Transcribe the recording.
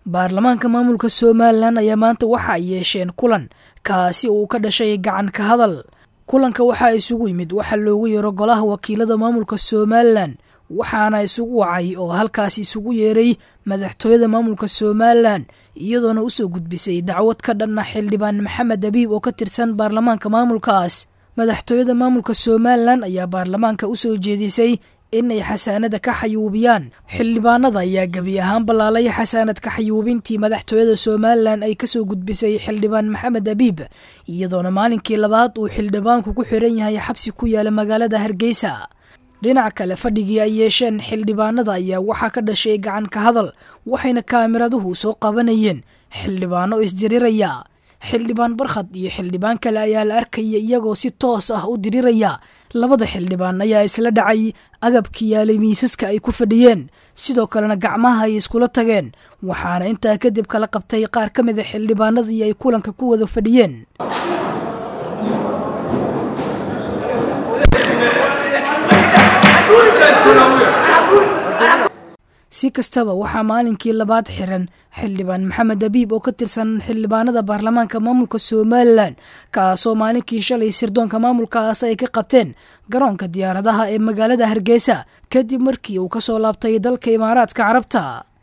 baarlamaanka maamulka somalilan ayaa maanta waxa ay yeesheen kulan kaasi oo uu ka dhashay gacan ka hadal kulanka waxaa isugu yimid waxa loogu yeero golaha wakiilada maamulka somalilan waxaana isugu wacay oo halkaas isugu yeeray madaxtooyada maamulka somalilan iyadoona usoo gudbisay dacwad ka dhanna xildhibaan maxamed abiib oo ka tirsan baarlamaanka maamulkaas madaxtooyada maamulka somalilan ayaa baarlamaanka usoo jeedisay inay xasaanada ka xayuubiyaan xildhibaanada ayaa gebi ahaan ballaalay xasaanad ka xayuubintii madaxtooyada somalilan ay kasoo gudbisay xildhibaan maxamed abiib iyadoona maalinkii labaad uu xildhibaanku ku xiran yahay xabsi ku yaala magaalada hargeysa dhinac kale fadhigii ay yeesheen xildhibaanada ayaa waxaa ka dhashay gacan ka hadal waxayna kaamiraduhu soo qabanayeen xildhibaano isdiriraya xildhibaan barkhad iyo xildhibaan kale ayaa la arkaya iyagoo si toos ah u diriraya labada xildhibaan ayaa isla dhacay agabki yaalay miisaska ay ku fadhiyeen sidoo kalena gacmaha ay iskula tageen waxaana intaa kadib kala qabtay qaar ka mid a xildhibaanadii ay kulanka ku wada fadhiyeen si kastaba waxaa maalinkii labaad xiran xildhibaan maxamed abiib oo ka tirsan xildhibaanada baarlamaanka maamulka somalilan kaasoo maalinkii shalay sirdoonka maamulkaas ay ka qabteen garoonka diyaaradaha ee magaalada hargeysa kadib markii uu kasoo laabtay dalka imaaraadka carabta